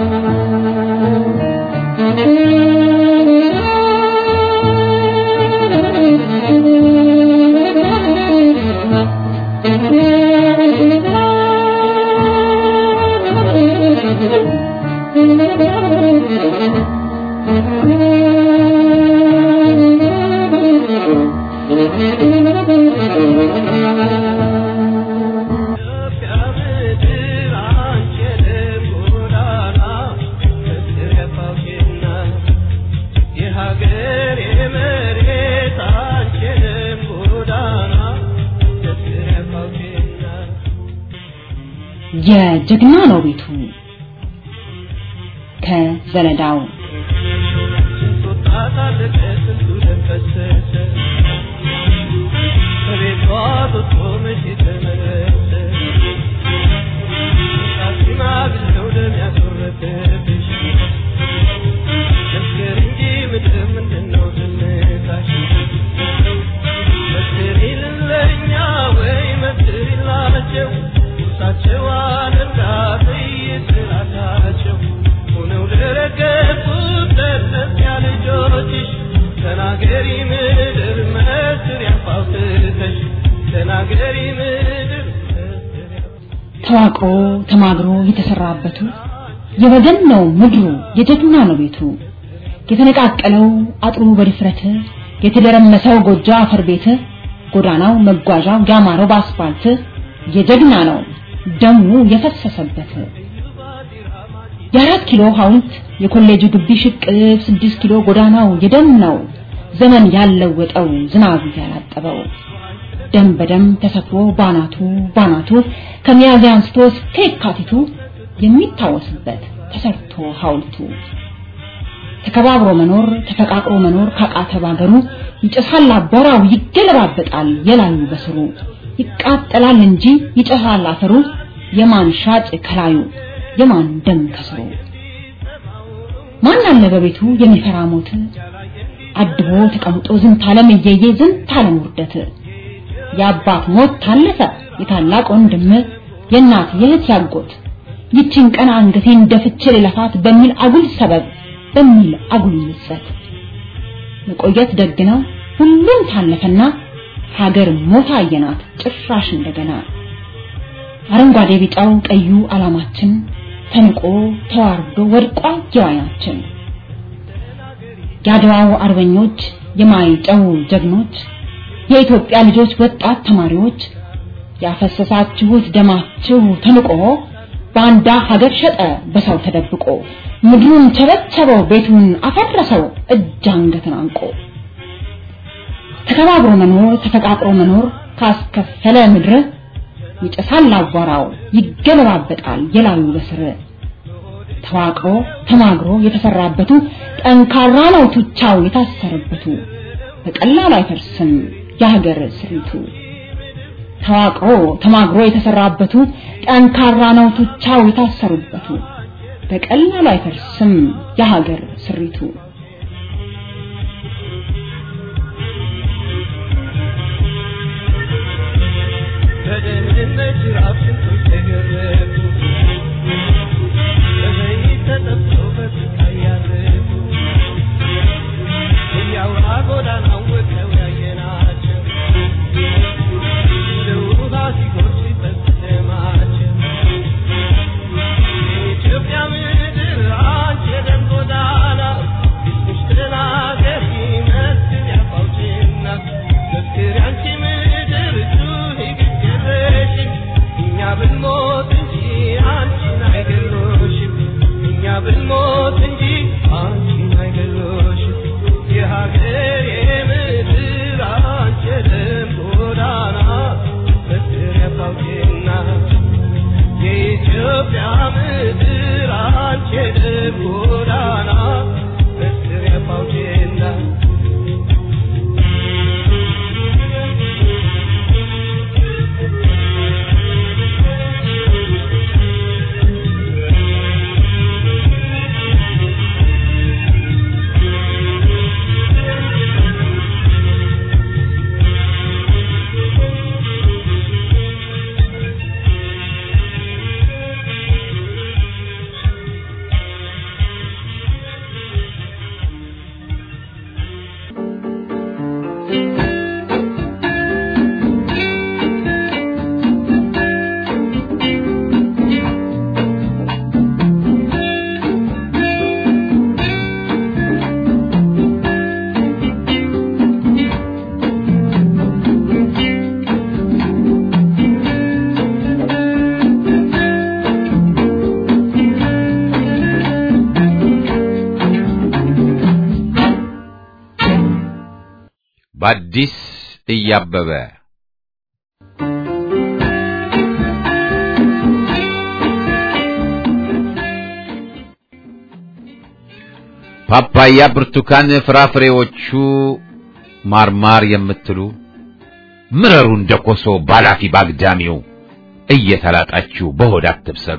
Thank you. የጀግና ነው ቤቱ ከዘለዳው ተናገሪ ምድር መስር ያፋውትተሽ ተናገሪ ምድር ተዋቅሮ ተማግሮ የተሰራበቱ የወገን ነው ምድሩ የጀግና ነው ቤቱ የተነቃቀለው አጥሩ በድፍረት የተደረመሰው ጎጆ አፈር ቤት ጎዳናው መጓዣው ያማረው በአስፋልት የጀግና ነው ደሙ የፈሰሰበት የአራት ኪሎ ሐውልት የኮሌጁ ግቢ ሽቅብ ስድስት ኪሎ ጎዳናው የደም ነው ዘመን ያለወጠው ዝናብ ያላጠበው ደም በደም ተሰፍሮ ባናቱ ባናቱ ከሚያዝያ አንስቶ እስከ የካቲቱ የሚታወስበት ተሰርቶ ሐውልቱ ተከባብሮ መኖር ተፈቃቅሮ መኖር ካቃተ ባገሩ ይጨሳል አቧራው ይገለባበጣል የላዩ በስሩ ይቃጠላል እንጂ ይጨሳል አፈሩ የማን ሻጭ ከላዩ የማን ደም ከስሩ ማን አለ በቤቱ የሚፈራ ሞት አድቦ ተቀምጦ ዝንት ዓለም እየየ ዝንት ዓለም ውርደት የአባት ሞት ታለፈ የታላቅ ወንድም የእናት የእህት ያጎት ይችን ቀን አንገቴን ደፍቼ ልለፋት በሚል አጉል ሰበብ በሚል አጉል ምጸት መቆየት ደግ ነው ሁሉም ታለፈና ሀገር ሞታ አየናት ጭራሽ እንደገና አረንጓዴ ቢጫው ቀዩ ዓላማችን ተንቆ ተዋርዶ ወድቋ የዋይናችን የአድዋው አርበኞች የማይጨው ጀግኖች የኢትዮጵያ ልጆች ወጣት ተማሪዎች ያፈሰሳችሁት ደማችሁ ተንቆ ባንዳ ሀገር ሸጠ በሰው ተደብቆ ምድሩን ቸበቸበው ቤቱን አፈረሰው እጅ አንገትን አንቆ ተከባብሮ መኖር ተፈቃቅሮ መኖር ካስከፈለ ምድር ይጨሳል አቧራው ይገለባበጣል የላዩ በስር ተዋቅሮ ተማግሮ የተሰራበቱ ጠንካራ ነው ቱቻው የታሰረበቱ በቀላሉ አይፈርስም የሀገር ስሪቱ ተዋቅሮ ተማግሮ የተሰራበቱ ጠንካራ ነው ቱቻው የታሰሩበቱ በቀላሉ አይፈርስም የሀገር ስሪቱ በደህንነት ራፍ ስንቶች ተገረፉ በዘይት ተጠብሰው በስቃይ ያረፉ እያውራ ጎዳናው ወጥተው ያየናቸው እንደ ውሃ ሲጎርፍ ሲፈስ ደማቸው የኢትዮጵያ ምድር አንቺ የደም ጎዳና እስምሽ ተናገሪ መስል ያፋውችና መስክሪ አንቺ ምድር ጩኺ ግግረሽም እኛ ብንሞት እንጂ አንቺን አይገሎሽም እኛ ብንሞት እንጂ አንቺን አይገሎሽም የሀገር የምድር አንቺ የደም ጎዳና መስክሪ ያፋውችና የኢትዮጵያ ምድር አንቺ የደም ጎዳና መስክሪ ያፋውችና በአዲስ እያበበ ፓፓያ፣ ብርቱካን፣ ፍራፍሬዎቹ ማርማር የምትሉ ምረሩ እንደ ኮሶ ባላፊ ባግዳሚው እየተላጣችሁ በሆድ አትብሰሉ።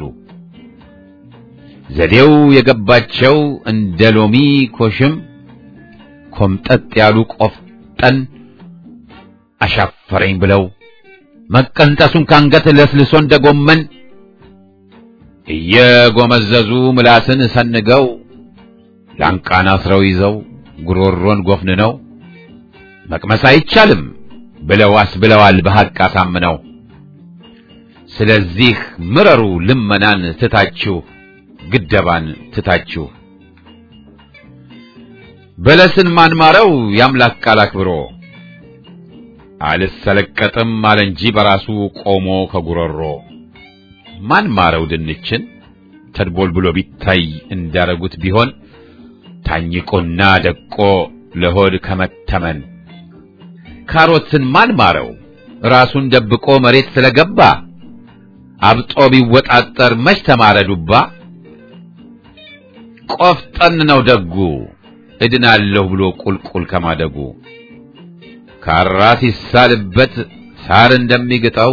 ዘዴው የገባቸው እንደ ሎሚ ኮሽም ኮምጠጥ ያሉ ቆፍጠን አሻፈረኝ ብለው መቀንጠሱን ካንገት ለስልሶ እንደ ጎመን እየጎመዘዙ ምላስን ሰንገው ላንቃን አስረው ይዘው ጉሮሮን ጎፍንነው መቅመስ አይቻልም ብለው አስብለዋል በሐቅ አሳምነው። ስለዚህ ምረሩ ልመናን ትታችሁ ግደባን ትታችሁ በለስን ማንማረው የአምላክ ቃል አክብሮ አልሰለቀጥም አለ እንጂ በራሱ ቆሞ ከጉሮሮ ማን ማረው ድንችን ተድቦል ብሎ ቢታይ እንዳረጉት ቢሆን ታኝቆና ደቆ ለሆድ ከመተመን ካሮትን ማን ማረው ራሱን ደብቆ መሬት ስለገባ አብጦ ቢወጣጠር መች ተማረ ዱባ ቆፍጠን ነው ደጉ እድናለሁ ብሎ ቁልቁል ከማደጉ ካራ ሲሳልበት ሳር እንደሚግጠው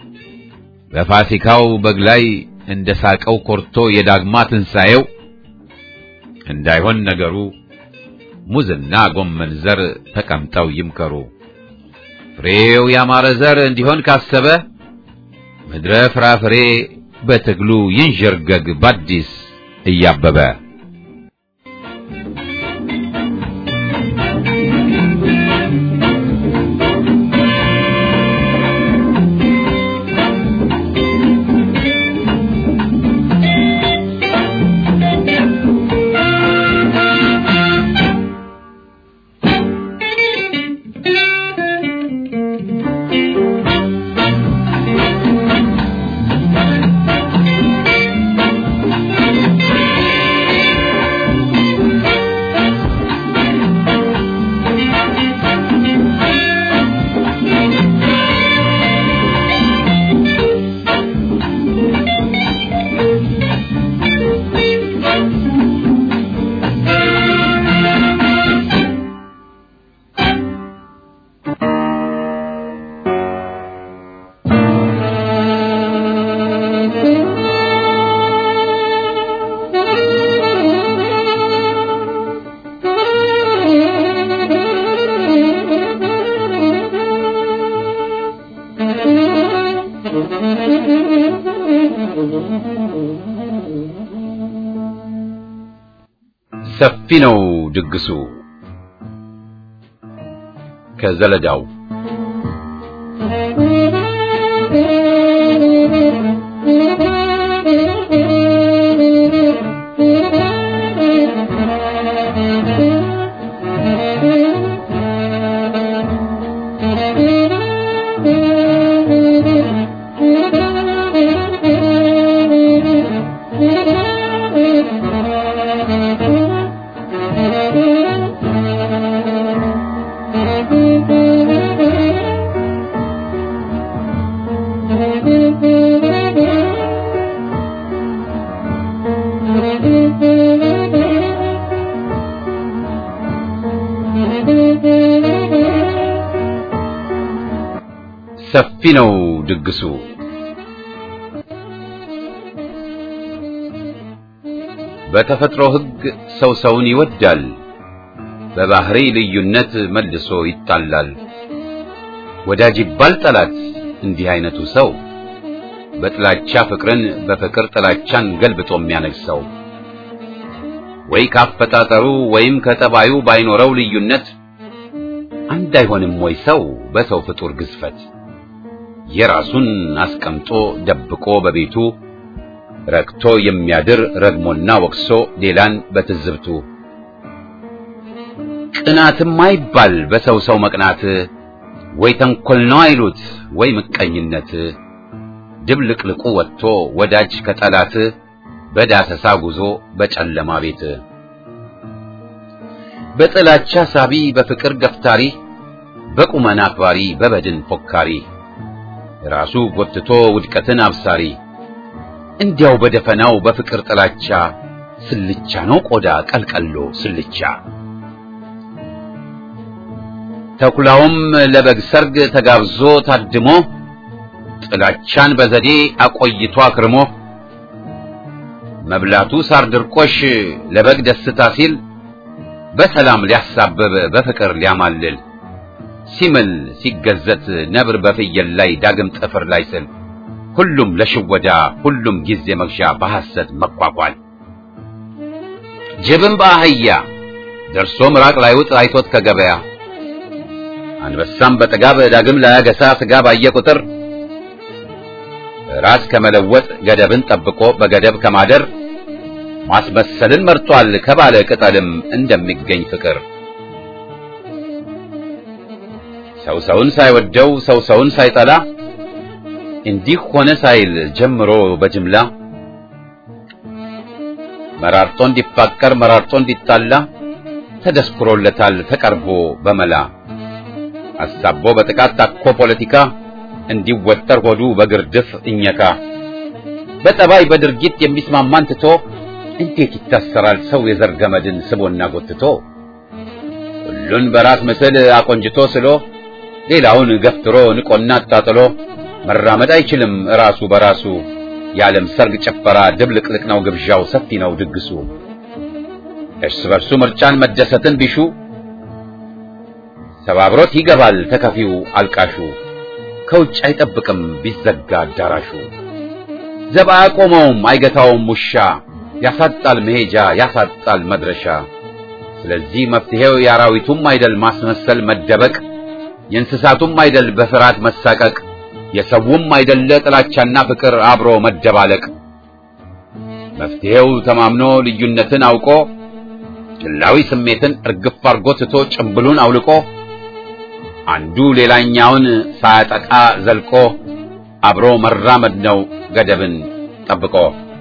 በፋሲካው በግ ላይ እንደ ሳቀው ኮርቶ የዳግማ ትንሣኤው እንዳይሆን ነገሩ ሙዝና ጎመን ዘር ተቀምጠው ይምከሩ። ፍሬው ያማረ ዘር እንዲሆን ካሰበ ምድረ ፍራፍሬ በትግሉ ይንዠርገግ ባዲስ እያበበ ሰፊ ነው ድግሱ ከዘለዳው ሰፊ ነው ድግሱ በተፈጥሮ ሕግ ሰው ሰውን ይወዳል፣ በባህሪ ልዩነት መልሶ ይጣላል። ወዳጅ ይባል ጠላት እንዲህ አይነቱ ሰው በጥላቻ ፍቅርን በፍቅር ጥላቻን ገልብጦ የሚያነግሰው ወይ ካፈጣጠሩ ወይም ከጠባዩ ባይኖረው ልዩነት አንድ አይሆንም ወይ ሰው በሰው ፍጡር ግዝፈት የራሱን አስቀምጦ ደብቆ በቤቱ ረክቶ የሚያድር ረግሞና ወቅሶ ሌላን በትዝብቱ ቅናትም አይባል በሰው ሰው መቅናት ወይ ተንኮል ነው አይሉት ወይ ምቀኝነት ድብልቅልቁ ወጥቶ ወዳጅ ከጠላት በዳሰሳ ጉዞ በጨለማ ቤት በጥላቻ ሳቢ በፍቅር ገፍታሪ በቁመና አክባሪ በበድን ፎካሪ ራሱ ጎትቶ ውድቀትን አብሳሪ እንዲያው በደፈናው በፍቅር ጥላቻ ስልቻ ነው ቆዳ ቀልቀሎ ስልቻ ተኩላውም ለበግ ሰርግ ተጋብዞ ታድሞ ጥላቻን በዘዴ አቆይቶ አክርሞ መብላቱ ሳር ድርቆሽ ለበግ ደስታ ሲል በሰላም ሊያሳብብ በፍቅር ሊያማልል ሲምል ሲገዘት ነብር በፍየል ላይ ዳግም ጥፍር ላይ ስል ሁሉም ለሽወዳ ሁሉም ጊዜ መግዣ በሐሰት መኳኳል ጅብም በአህያ ደርሶ ምራቅ ላይውጥ አይቶት ከገበያ አንበሳም በጥጋብ ዳግም ላያገሳ ስጋ ባየ ቁጥር ራስ ከመለወጥ ገደብን ጠብቆ በገደብ ከማደር ማስመሰልን መርጧል ከባለ ቅጠልም እንደሚገኝ ፍቅር ሰው ሰውን ሳይወደው ሰው ሰውን ሳይጠላ እንዲህ ሆነ ሳይል ጀምሮ በጅምላ መራርጦ እንዲፋቀር መራርጦ እንዲጣላ ተደስኩሮለታል ተቀርቦ በመላ አሳቦ በጥቃት ታኮ ፖለቲካ እንዲወጠር ሆዱ በግርድፍ እኘካ በጠባይ በድርጊት የሚስማማን ትቶ እንዴት ይታሰራል ሰው የዘር ገመድን ስቦና ጎትቶ ሁሉን በራስ ምስል አቆንጅቶ ስሎ ሌላውን ገፍትሮ ንቆና አጣጥሎ መራመድ አይችልም ራሱ በራሱ የዓለም ሰርግ ጭፈራ ድብልቅልቅ ነው ግብዣው ሰፊ ነው ድግሱ እርስ በርሱ ምርጫን መደሰትን ቢሹ ሰባብሮት ይገባል ተከፊው አልቃሹ ከውጭ አይጠብቅም ቢዘጋ አዳራሹ ዘብ አያቆመውም አይገታውም ውሻ ያሳጣል መሄጃ ያሳጣል መድረሻ ስለዚህ መፍትሄው የአራዊቱም አይደል ማስመሰል መደበቅ የእንስሳቱም አይደል በፍርሃት መሳቀቅ የሰውም አይደለ ጥላቻና ፍቅር አብሮ መደባለቅ መፍትሄው ተማምኖ ልዩነትን አውቆ ግላዊ ስሜትን እርግፍ አርጎ ትቶ ጭምብሉን አውልቆ አንዱ ሌላኛውን ሳያጠቃ ዘልቆ አብሮ መራመድ ነው ገደብን ጠብቆ።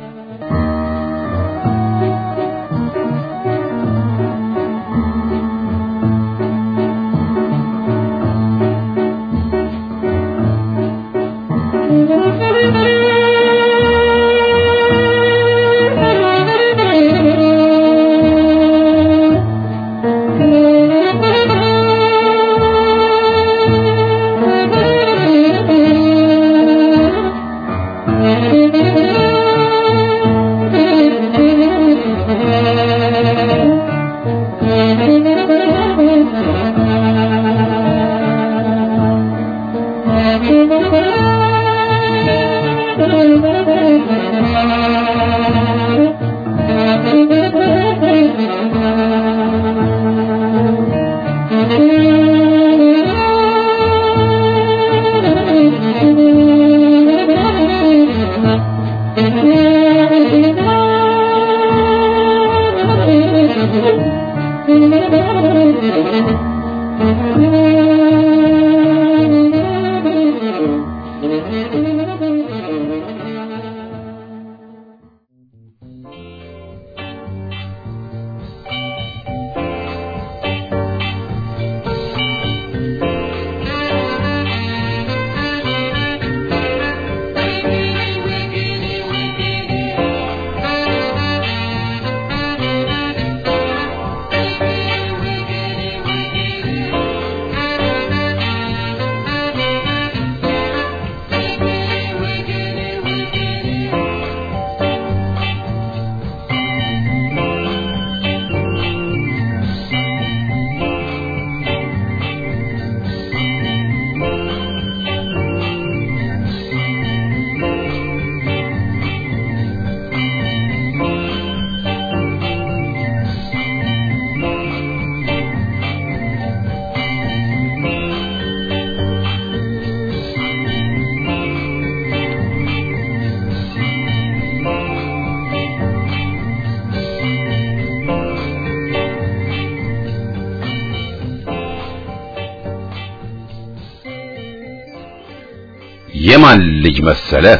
የማን ልጅ መሰለህ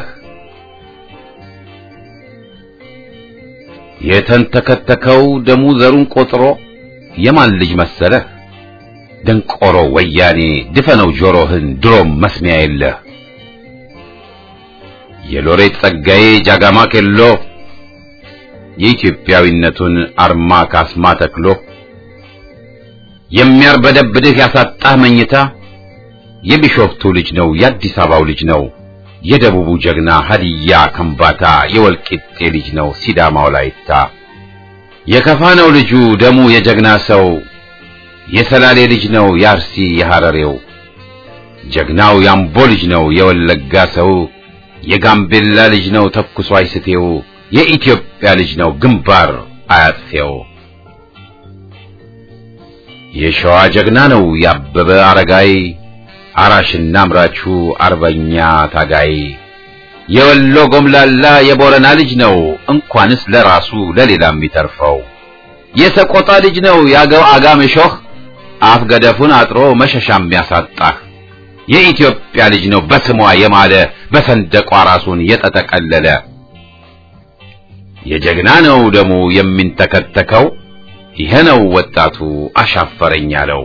የተንተከተከው ደሙ ዘሩን ቆጥሮ የማን ልጅ መሰለህ ደንቆሮ ወያኔ ድፈነው ጆሮህን ድሮም መስሚያ የለህ የሎሬት ጸጋዬ ጃጋማ ኬሎ የኢትዮጵያዊነቱን አርማ ካስማ ተክሎ የሚያርበደብድህ ያሳጣህ መኝታ የቢሾፍቱ ልጅ ነው የአዲስ አበባው ልጅ ነው የደቡቡ ጀግና ሀዲያ ከምባታ የወልቂጤ ልጅ ነው ሲዳማው ላይታ የከፋ ነው ልጁ ደሙ የጀግና ሰው የሰላሌ ልጅ ነው የአርሲ የሐረሬው ጀግናው ያምቦ ልጅ ነው የወለጋ ሰው የጋምቤላ ልጅ ነው ተኩሶ አይስቴው የኢትዮጵያ ልጅ ነው ግንባር አያጥፌው የሸዋ ጀግና ነው ያበበ አረጋይ አራሽና አምራቹ አርበኛ ታጋይ የወሎ ጎምላላ የቦረና ልጅ ነው እንኳንስ ለራሱ ለሌላ የሚተርፈው የሰቆጣ ልጅ ነው ያገው አጋምሾህ አፍ ገደፉን አጥሮ መሸሻ የሚያሳጣህ የኢትዮጵያ ልጅ ነው በስሟ የማለ በሰንደቋ ራሱን የተጠቀለለ የጀግና ነው ደሙ የሚንተከተከው ይሄ ነው ወጣቱ አሻፈረኝ ያለው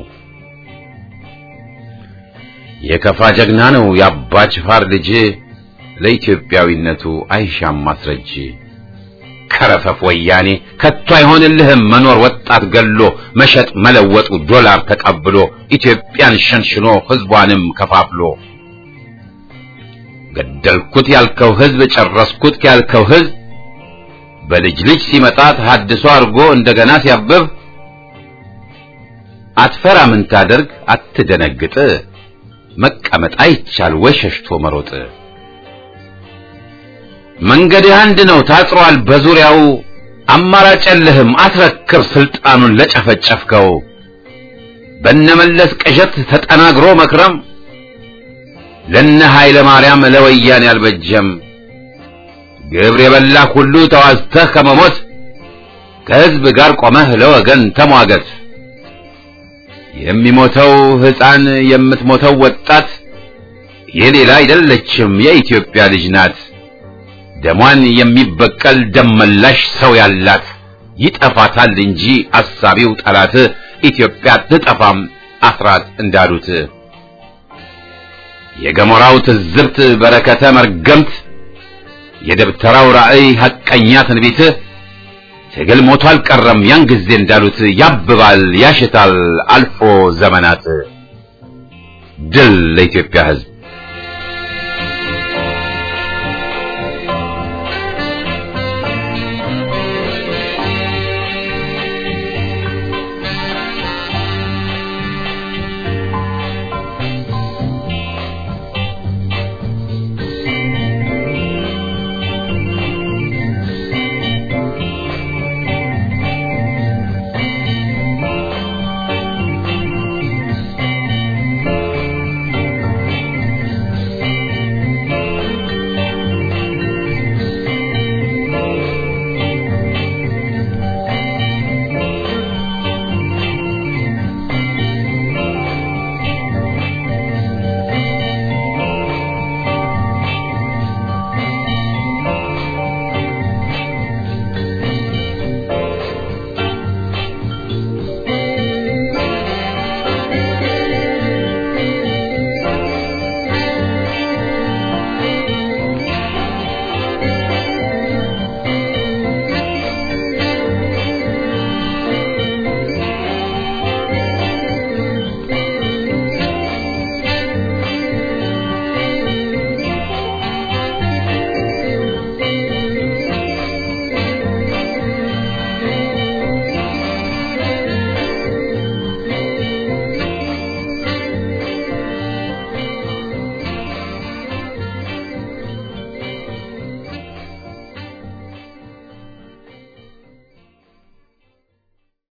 የከፋ ጀግና ነው የአባ ጅፋር ልጅ ለኢትዮጵያዊነቱ አይሻም ማስረጅ ከረፈፍ ወያኔ ከቶ አይሆንልህም መኖር ወጣት ገሎ መሸጥ መለወጡ ዶላር ተቀብሎ ኢትዮጵያን ሸንሽኖ ህዝቧንም ከፋፍሎ ገደልኩት ያልከው ህዝብ ጨረስኩት ያልከው ህዝብ በልጅ ልጅ ሲመጣ ተሐድሶ አድርጎ እንደገና ሲያብብ አትፈራ ምን ታደርግ አትደነግጥ መቀመጥ አይቻል ወይ ሸሽቶ መሮጥ መንገድህ አንድ ነው ታጥሯል በዙሪያው አማራጭ የለህም አትረክብ ስልጣኑን ለጨፈጨፍከው በነመለስ ቅዠት ተጠናግሮ መክረም ለነ ኃይለ ማርያም ለወያኔ አልበጀም ግብር የበላህ ሁሉ ተዋዝተህ ከመሞት ከህዝብ ጋር ቆመህ ለወገን ተሟገት የሚሞተው ህፃን የምትሞተው ወጣት የሌላ አይደለችም የኢትዮጵያ ልጅ ናት ደሟን የሚበቀል ደመላሽ ሰው ያላት ይጠፋታል እንጂ አሳቢው ጠላት ኢትዮጵያ ትጠፋም አስራት እንዳሉት የገሞራው ትዝብት በረከተ መርገምት የደብተራው ራእይ ሐቀኛ ትንቢት ትግል ሞቶ አልቀረም ያን ጊዜ እንዳሉት ያብባል ያሽታል አልፎ ዘመናት ድል ለኢትዮጵያ ህዝብ